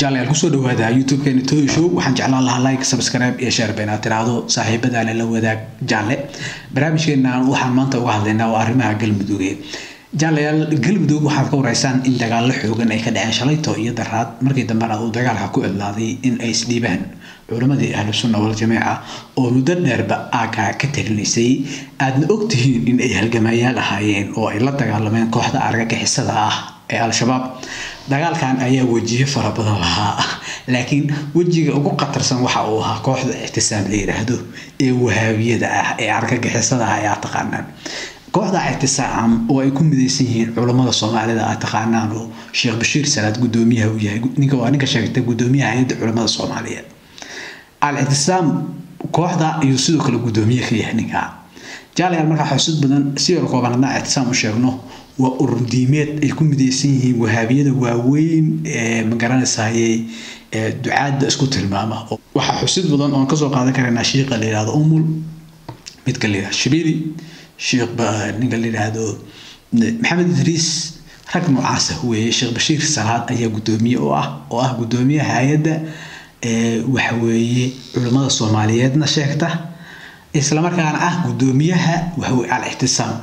jaalayaal kusoo dhawaada youtube-keena toy show waxaan jeclaan lahaa like subscribe iyo share bayna tiraahdo saaxiibadaale la wadaag jaalle barnaamijkeena waxaan maanta uga hadlaynaa waa arrimaha galmudug jaalayaal galmudug waxaad ka wareysaan in dagaallo xoogan ay ka dhaceen shalayto iyo daraad markii dambena uu dagaalka ku idlaaday in ay isdhiibaan culammadii ahlu sunna wal jamiica oo muddo dheerba aaga ka talinaysay aadna ogtihiin in ay halgamayaal ahaayeen oo ay la dagaalameen kooxda argagixisada ah ee al-shabaab dagaalkan ayaa wejiyo fara badan lahaa laakiin wejiga ugu qatarsan waxa uu ahaa kooxda ictisaam la yidhaahdo ee wahaabiyada ah ee argagixisada ah ayaa taqaanaan kooxda ictisaam oo ay ku midaysan yihiin culammada soomaalida aad taqaanaan oo sheekh bashiir salaad gudoomiyaha uu yahay ninka waa ninka sheegtay gudoomiyaha hay-adda culamada soomaaliyeed al-ictisaam kooxda ayuu sidoo kale gudoomiye ka yahay ninka jaalayaal markaa xusud badan si yar kooban haddaan ictisaam u sheegno waa ururdiimeed ay ku midaysan yihiin wahaabiyada waaweyn ee magaranaysaayey ducaadda isku tilmaama waxaa xusid badan oon kasoo qaadan karaynaa shiiqa la yihahdo umul midka la yihahdo shabiili sheekh ninka la yidhaahdo maxamed idriis rag noocaasa weeye sheekh bashiir salaad ayaa gudoomiye oo ah oo ah gudoomiyaha hay-adda waxa weeye culimmada soomaaliyeedna sheegta islamarkaana ah gudoomiyaha waxaweye al-ictisaam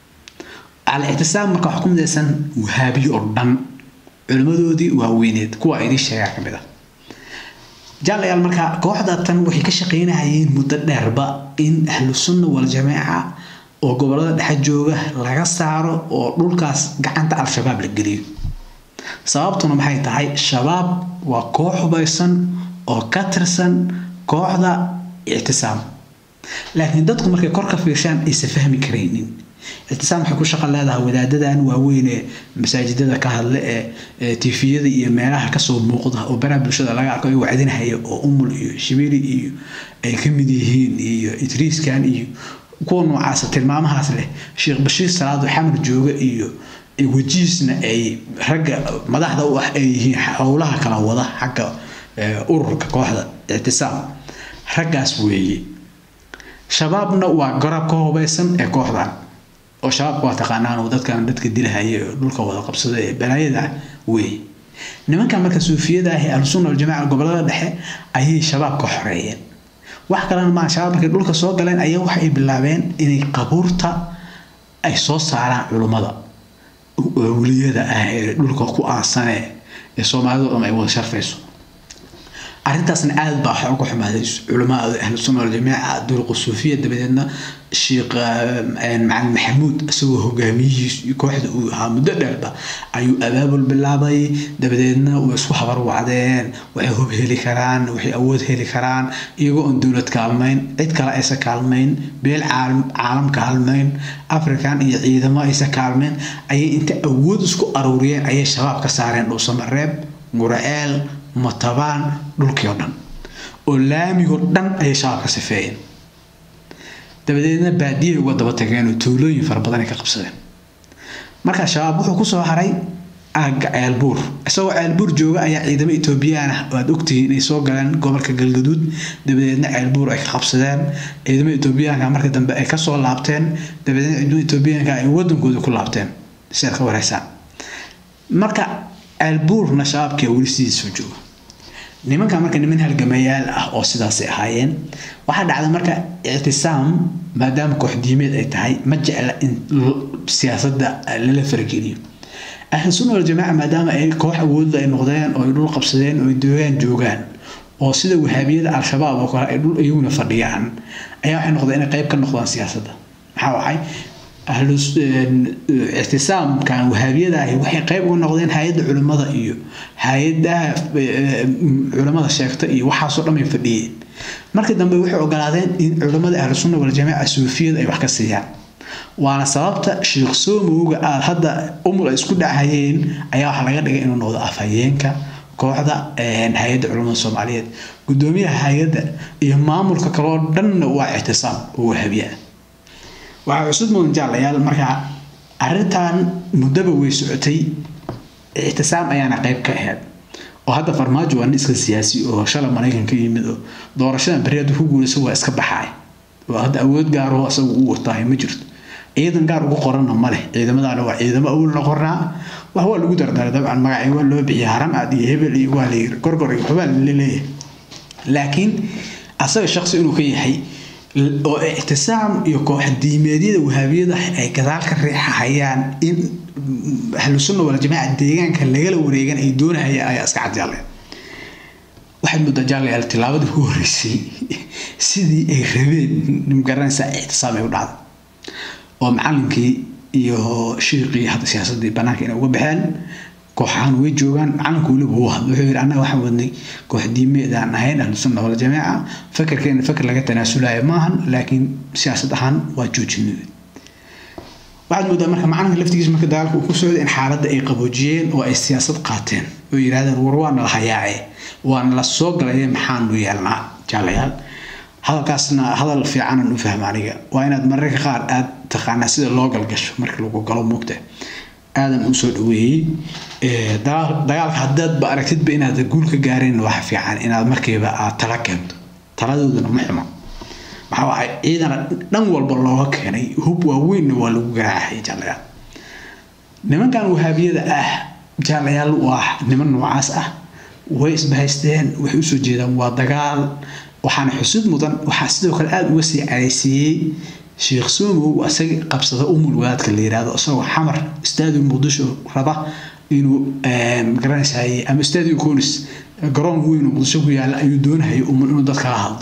al-ictisaam marka waxaa ku midaysan wahaabiyo oo dhan culimmadoodii waaweyneed kuwa idin sheegaa ka mid ah jaalayaal marka kooxda tan waxay ka shaqaynahayeen muddo dheerba in ahlu sunna wal jamiica oo gobolada dhexe jooga laga saaro oo dhulkaas gacanta al-shabaab la geliyo sababtuna maxay tahay shabaab waa koox hubaysan oo ka tirsan kooxda ictisaam laakiin dadku markay kor ka fiirshaan aysan fahmi karaynin ictisaam waxay ku shaqo leedahay wadaadadan waaweyn ee masaajidada ka hadle ee tifiyada iyo meelaha kasoo muuqda oo baraha bulshada laga arko ay wacdinahaya oo umul iyo shibili iyo ay ka mid yihiin iyo idriiskan iyo kuwa noocaasa tilmaamahaas leh sheekh bashiir salaado xamar jooga iyo wejihiisna ay ragga madaxda u ah ay yihiin howlaha kala wada xagga ururka kooxda ictisaam raggaas weeye shabaabna waa garab ka hubaysan ee kooxdan oo shabaabka waa taqaanaan oo dadkan dadka dilahaya oo dhulka wada qabsada ee balaayada weeye nimankan marka suufiyada ah ee ahlusunna waljamaaca gobolada dhexe ayay shabaab ka xoreeyeen wax kalena maa shabaab markay dhulka soo galeen ayaa waxa ay bilaabeen inay qabuurta ay soo saaraan culummada weliyada ah ee dhulka ku aasane ee soomaalidu dham ay wada sharfayso arrintaasna aad baa waxa uga xumaaday culamada ahlu sunna waljamiica duruq suufiya dabadeedna sheekh macalin maxamuud isagoo hogaamiyihiis kooxda uu ahaa muddo dheerba ayuu abaabul bilaabay dabadeedna way isku habarwacdeen waxay hub heli karaan waxay awood heli karaan iyagoo oon dowlad kaalmayn cid kale aysan kaalmayn beel caalam kaalmayn african iyo ciidamo aysan kaalmayn ayay inta awood isku aruuriyeen ayay shabaab ka saareen dhuusamareeb guraceel matabaan dhulkii oo dhan oo laamigoo dhan ayay shabaab ka sifeeyeen dabadeedna baadiyay uga daba tageen oo tuulooyin fara badan ay ka qabsadeen markaa shabaab wuxuu kusoo haray aagga ceelbuur isagoo ceelbuur jooga ayaa ciidamo etoobiyaan ah aad ogtihiin inay soo galeen gobolka galgaduud dabadeedna ceelbuur ay ka qabsadeen ciidamo etoobiyaanka marka dambe ay kasoo laabteen dabadeedna ciidamo etoobiyaanka ay wadankooda ku laabteen si aad ka wareysaan marka ceelbuurna shabaabkia weli sidiisoo jooga nimanka marka niman halgamayaal ah oo sidaasay ahaayeen waxaa dhacda marka ictisaam maadaama kooxdiimeed ay tahay ma jecla in siyaasadda lala fargeliyo ahlu sunna waljamaaca maadaama ay koox awoodda ay noqdeen oo ay dhul qabsadeen oo ay doogaan joogaan oo sida wahaabiyada al-shabaab oo kale ay dhul iyaguna fadhiyaan ayaa waxay noqdeen inay qayb ka noqdaan siyaasadda maxaa wacay ictisaamkan wahaabiyada ahi waxay qayb uga noqdeen hay-adda culimmada iyo hay-adaha culimmada sheegta iyo waxaasoo dhan bay fadhiyeen markii dambe waxay ogolaadeen in culimmada ahlu sunna waljamaaca suufiyada ay wax ka siiyaan waana sababta sheekh soomowga aad hadda umul ay isku dhacayeen ayaa waxaa laga dhigay inuu noqdo afhayeenka kooxda hay-adda culimmada soomaaliyeed gudoomiyaha hay-adda iyo maamulka kaloo dhanna waa ictisaam oo wahabiya waxaa cusub mudan jaalayaal markaa arrintan muddaba way socotay ictisaam ayaana qayb ka ahayd oo hadda farmaajo waa nin iska siyaasi oo shalay maraykan ka yimid oo doorashadan beri hadduu ku guulayso waa iska baxaay oo hadda awood gaaroo isagu u watahay ma jirto ciidan gaar ugu qoranna ma leh ciidamadaana waa ciidamo awalna qornaa wax waa lagu dardaray dabcan magacii waa loo bixiyay haram aad iyo hebel iyo waa layiri gorgor iyo waxbaa laleeyahay laakiin asaga shaqsi inuu ka yahay oo ictisaam iyo koox diimeedyada wahaabiyada ay gadaal ka riixahayaan in ahlusunna waljamaaca deegaanka lagala wareegan ay doonahayaan ayaa iska cadjaaleen waxaad moodaa jaalayaal tilaabadii ku horeysay sidii ay rabeen magaranaysaa ictisaam ay u dhacday oo macalinkii iyo shiiqii hadda siyaasadii banaanka inay uga baxeen kooxahan way joogaan macalinku weliba wuu hadlo wuxuu yidhi annaga waxaan wadnay koox diimeed aan ahayn ahlusunna waljamaaca fakarkeena fakar laga tanaasulaya maahan laakiin siyaasad ahaan waa joojinay waxaad moodaa marka macalinka laftigiisa marka dagaalka uu ku socday in xaaladda ay qaboojiyeen oo ay siyaasad qaateen oo yidhahdeen war waa nala hayaace waa nala soo galaye maxaanu yeelnaa jaalayaal hadalkaasna hadal fiicanan u fahma aniga waa inaad mararka qaar aad taqaanaa sida loo galgasho markii lagu galo mugta aadan u soo dhaweeyey dagaalka haddaadba aragtidba inaad guul ka gaareen waxa fiican inaad markiiba aad tala keento taladooduna ma xumo maxaa waay ciidana dhan walba looga keenay hub waaweynna waa lagu garaacay jaalayaal nimankan wahaabiyada ah jaalayaal waa niman noocaas ah way isbahaysteen waxay usoo jeedaan waa dagaal waxaana xusid mudan waxaa sidoo kale aada uga sii caraysiiyey sheekh somow isaga qabsada umul wadaadka la yirahdo isagoo xamar staadium muqdisho raba inuu magaranaysaay ama staadium conis garoon weyn oo muqdisho ku yaala ayuu doonahayay umul inuu dadkala hadlo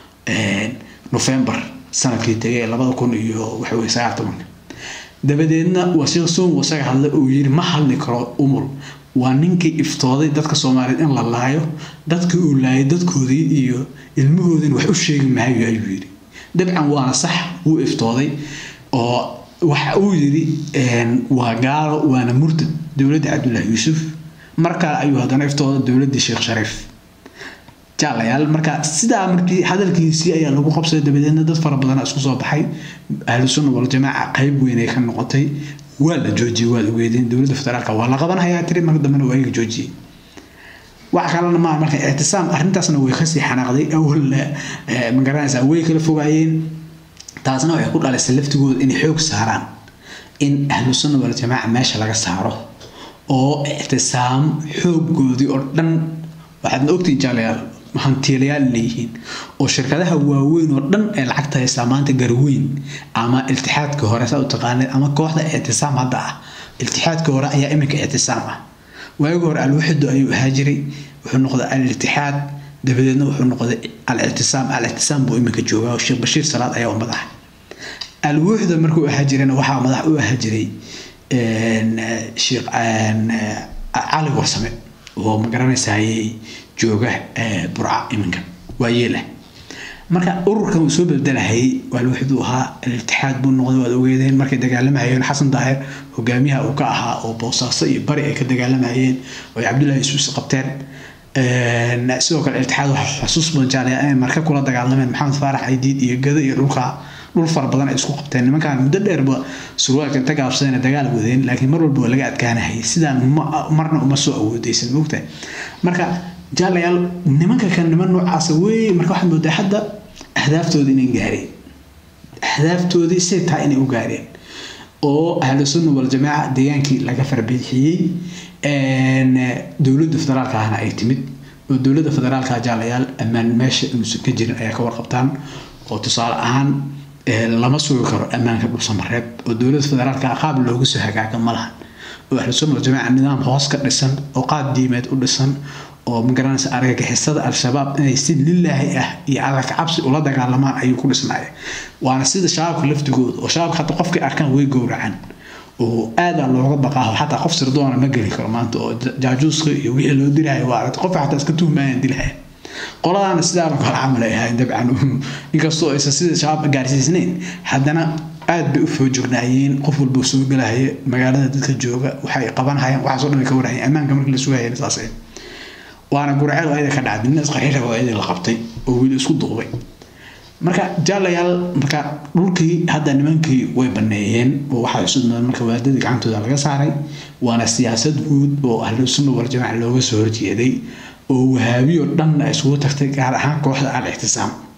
november sanadkii tegay labada kun iyo waxa weye sagaal tobanka dabadeedna waa sheekh somow isaga hadla uu yiri ma hadli karo umul waa ninkii iftooday dadka soomaaliyeed in la laayo dadkii uu laayay dadkoodii iyo ilmahoodina wax u sheegi maayo ayuu yidhi dabcan waana sax wuu iftooday oo waxa uu yidhi waa gaalo waana murtad dowladda cabdullaahi yuusuf markaa ayuu haddana iftooday dowladdii sheekh shariif jaalayaal marka sidaa markii hadalkiisii ayaa lagu qabsaday dabadeedna dad fara badana isku soo baxay ahlu sunna waljamaaca qayb weyn ay ka noqotay waa la joojiyey waad ogeedeen dowladda federaalka waa la qabanhayaa tiri marka dambena waa iga joojiyey wax kalena maaha marka ictisaam arrintaasna way kasii xanaaqday awalna magaranaysaa way kala fogaayeen taasna waxay ku dhalisay laftigooda inay xoog saaraan in ahlu sunna waljamaaca meesha laga saaro oo ictisaam xooggoodii oo dhan waxaadna ogtihiin jaalayaal hantiilayaal leeyihiin oo shirkadaha waaweyn oo dhan ee lacagta haystaa maanta garweyn ama iltixaadka hore saa u taqaanid ama kooxda ictisaam hadda ah iltixaadka hore ayaa iminka ictisaam ah waagi hore alwaxido ayuu ahaa jiray wuxuu noqday al-iltixaad dabadeedna wuxuu noqday al-ictisaam al-ictisaam buu iminka joogaa oo sheekh bashiir salaad ayaa u madax alwuxda markuu ahaa jirayna waxaa madax u ahaa jiray sheekh cali warsame oo magaranaysaayey jooga burca iminka waa yeelah marka ururkan uu soo bedelahayay waa wuxuu ahaa iltixaad buu noqday waad ogeedeen markay dagaalamayeen xasan daahir hogaamiyaha uu ka ahaa oo boosaaso iyo bari ay ka dagaalamayeen oo cabdullaahi yuusuf qabteen sidoo kale iltixaad waxa xusuus badan jaalaya inay marka kula dagaalameen maxamed faarax aydiid iyo gado iyo dhulka dhul fara badan ay isku qabteen nimankan muddo dheerba surwaalka inta gaabsadeen dagaal wadeen laakiin mar walba waa laga adkaanahayay sidaan marna uma soo awoodeysan mogtahay marka jaalayaal nimanka kan niman noocaasa wey marka waxaad moodaa hadda ahdaaftoodii inay gaareen ahdaaftoodii say tahay inay u gaareen oo ahlu sunna waljamaaca deegaankii laga farbixiyey dowladda federaalka ahna ay timid oo dowladda federaalka jaalayaal ammaan meesha inuusan ka jirin ayaa ka warqabtaan oo tusaale ahaan lama sugi karo ammaanka dhulsamareeb oo dowladda federaalka qaab looga soo hagaaga ma lahan oo ahlu sunna waljamaaca nidaam hoos ka dhisan oo qaab diimeed u dhisan oo magaranaysa argagixisada al-shabaab inay si lilaahi ah iyo calalka cabsi ula dagaalamaan ayuu ku dhisnaya waana sida shabaabka laftigooda oo shabaabka hata qofkay arkaan way gowracaan oo aada looga baqaaho xataa qof sirdoona ma geli karo maanta oo jaajuuska iyo wixii loo dilahay waa aragta qofka xataa iska tuhmayaan dilahaya qoladaana sidaa kale camal ay ahayn dabcan inkastoo aysan sida shabaab gaarsiisnayn haddana aad bay u foojognaayeen qof walba soo galahaya magaalada dadka jooga waxay qabanhayaan waxaasoo dhan ay ka warhayeen ammaanka markii la sugayeen saasay waana gurceel ayada ka dhacday nin isqaxiira oo ayada la qabtay oo wiil isku duubay marka jaalayaal marka dhulkii hadda nimankii way baneeyeen oo waxaa cusub marka waadadii gacantooda laga saaray waana siyaasad guud oo ahlu sunna wal jamaaca looga soo horjeeday oo wahaabiyo dhan ay isugu tagtay gaar ahaan kooxda al ictisaam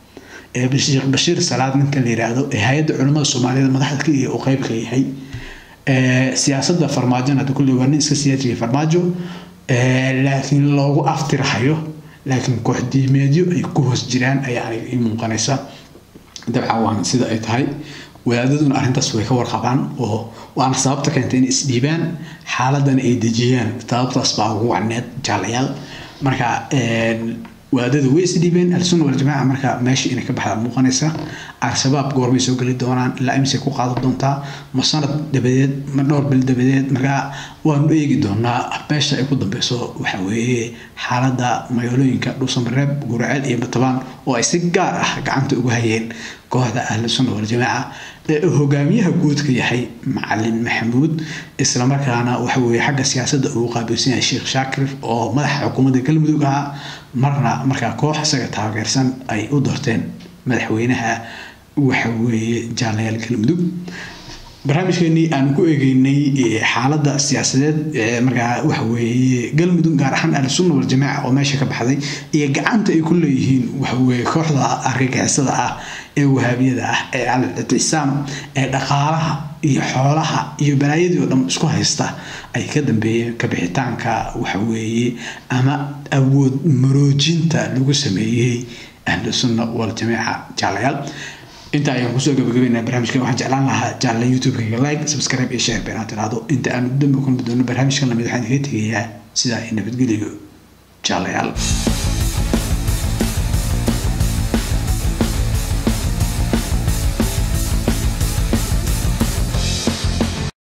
sheekh bashiir salaad ninka la yiraahdo ee hay-adda culimmada soomaaliyeed madaxda ka uu qeyb ka yahay siyaasadda farmaajona hadda kulley waa nin iska siyaasiya farmaajo laakiin loogu aftirahayo laakiin kooxdiimeedyo ay ku hoos jiraan ayaa aniga ii muuqanaysa dabcan waan sida ay tahay wadaadaduna arrintaas way ka warqabaan oo waana sababta keentay inay isdhiibaan xaaladana ay dejiyaan sababtaas baa ugu wacneed jaalayaal marka wadaadada way isdhiibeen al-sunna waljamaaca marka meesha inay ka baxdaa muuqanaysa al-shabaab goormay soo geli doonaan ilaa imisay ku qaadan doontaa ma sanad dabadeed ma dhowr bil dabadeed markaa waanu eegi doonaa meesha ay ku dambeyso waxa weeye xaaladda magaalooyinka dhuusamareeb guraceel iyo batabaan oo ay si gaar ah gacanta ugu hayeen kooxda ahlu sunna waljamaaca ee hogaamiyaha guudka yahay macalin maxamuud islamarkaana waxa weeye xagga siyaasadda uu qaabilsan yahay sheekh shaakir oo madaxa xukuumadda galmudug ahaa marna markaa koox isaga taageersan ay u doorteen madaxweynaha waxa weeye jaalayaal galmudug barnaamijkeenii aanu ku eegeynay xaaladda siyaasadeed markaa waxa weeye galmudug gaar ahaan ahlusunna waljamaaca oo meesha ka baxday iyo gacanta ay ku leeyihiin waxa weeye kooxda argagixisada ah ee wahaabiyada ah ee al-ictisaam ee dhaqaalaha iyo xoolaha iyo balaayadii oo dhan isku haysta ay ka dambeeyeen kabixitaanka waxa weeye ama awood maroojinta lagu sameeyey ahlusunna waljamaaca jaalayaal inta ayaan kusoo gabagabeynaa barnaamijkan waxaan jeclaan lahaa jaalle youtube-kayga like subscribe iyo share beenaad tiraahdo inta aanu dambe kulmi doono barnaamijkan lamid waxaan kaga tegayaa sidaa iyo nabadgeliyo jaalayaal